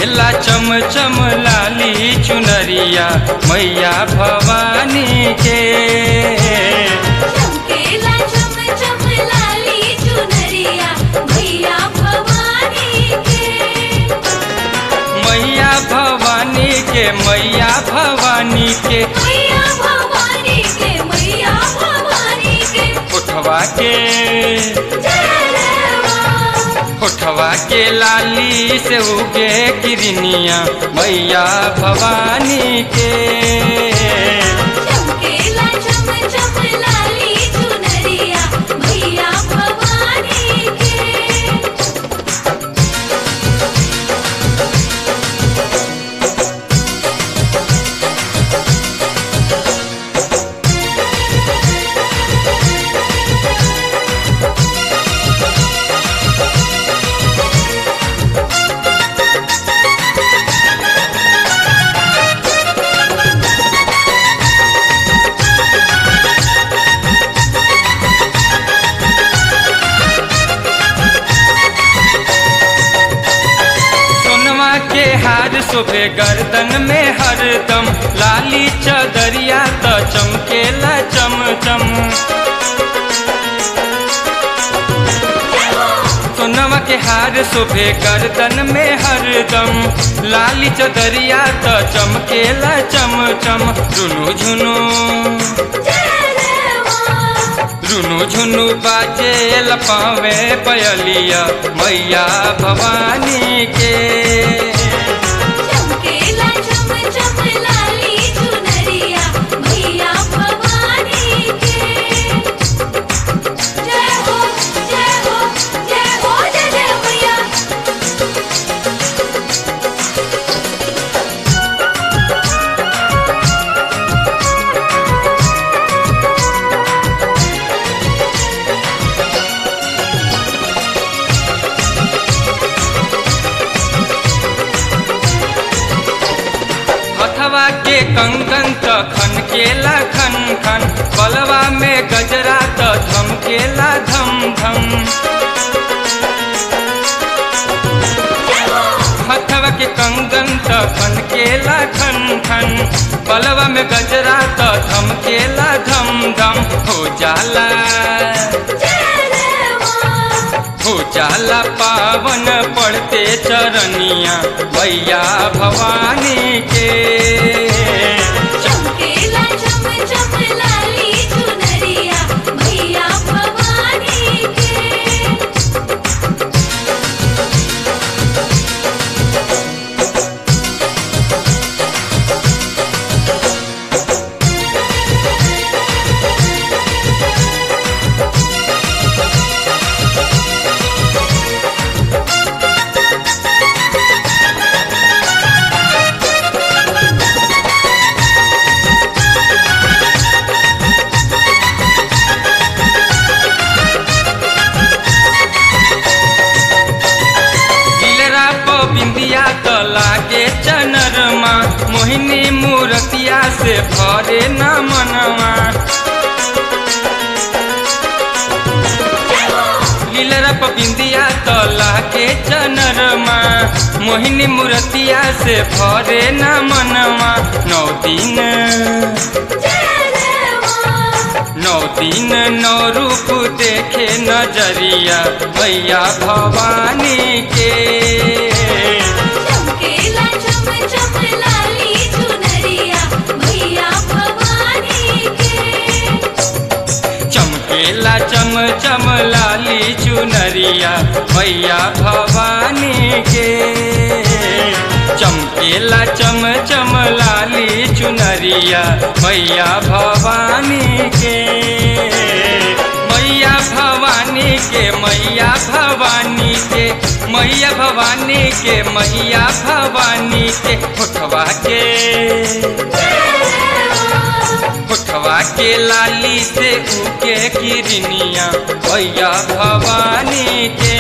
चमकेला चम चम लाली चुनरिया मैया भवानी के चमकेला चम चम लाली चुनरिया मैया भवानी के मैया भवानी के मैया भवानी के मैया भवानी के मैया भवानी के उठवा के जय देवा उठवा के लाली से उगे किरनिया मैया भवानी के चमकेला चम चम लाली चुनरिया मैया भवानी के सोनवा के हार शोभे गर्दन में हरदम लाली चदरिया त चमकेला चम चम सोनवा के हार शोभे गर्दन में हरदम लाली चदरिया त चमकेला चम चम रुनु झुनु जय देवा रुनु झुनु बाजे लपावे पयलिया मैया भवानी के चमकेला चम चम लाली चुनरिया मैया भवानी के जय हो जय हो जय हो जय जय मैया हथवा के कंकन त खन केला खन खन बलवा में गजरा त धमकेला धम धम हथवा के कंगन त खन केला खन खन बलवा में गजरा त धमकेला धम धम हो जाला जय देवा हो जाला पावन पड़ते चरनिया मैया भवानी के चमकेला चम चम लाली चुनरिया मैया भवानी के दिलरा प बिंदिया त लागे चनरमा मोहिनी मूर्तिया से भरे न मनवा लीलरा प बिंदिया त लागे चनरमा मोहिनी मूर्तिया से भरे न मनवा नौ दिन जय देवा नौ दिन नौ रूप देखे नजरिया मैया भवानी के चमकेला चम चम लाली चुनरिया मैया भवानी के चमकेला चम चम लाली चुनरिया मैया भवानी के चमकेला चम चम लाली चुनरिया मैया भवानी के मैया भवानी के मैया भवानी के मैया भवानी के मैया भवानी के होठवा के होठवा के लाली से उके किरनिया भैया भवानी के